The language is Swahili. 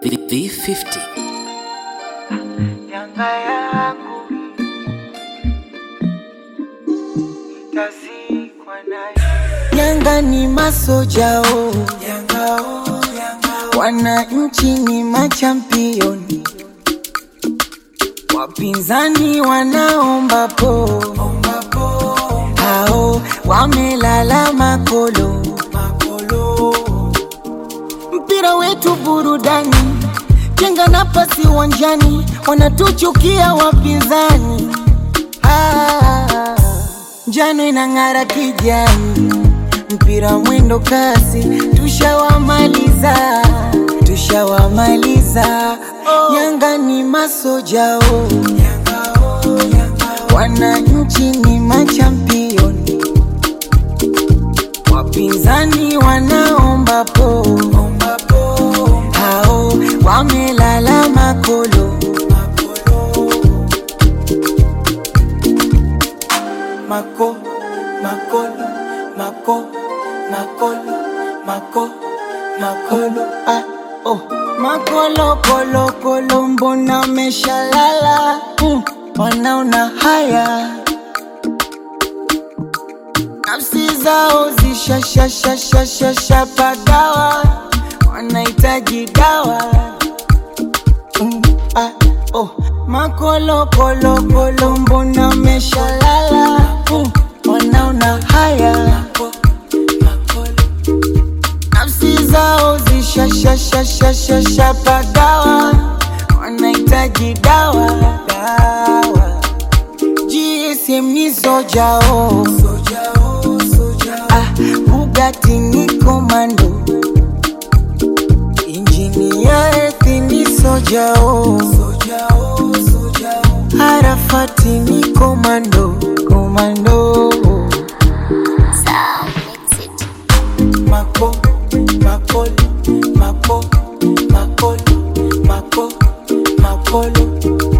V50 Yanga yangu itazikwa nayo. Yanga ni masojao, Yanga oh, Yanga wananchi ni machampioni, wapinzani wanaomba po, hao wamelala makolo, makolo mpira wetu burudani, jenga nafasi uwanjani, wanatuchukia wapinzani. Ah, njano inang'ara kijani, mpira mwendo kasi, tushawamaliza, tushawamaliza. Yanga ni masojao, wananchi ni machampioni wapinzani wanaomba po, hao wamelala makolo, mako makolo mako makolo mako makolo ah, oh. makolo kolo kolo mbona meshalala mm, wanaona haya nafsi zao zishashashashashasha pagawa wanahitaji dawa mm, ah, oh. makolokolokolo mbona meshalala mm, wanaona haya nafsi zao zishashashashashasha pagawa wanahitaji dawa dawa GSM ni sojao ah, Bugatti ni komando injini ya ethi ni sojao Arafati ni komando komando mako makolo mako makolo mako makolo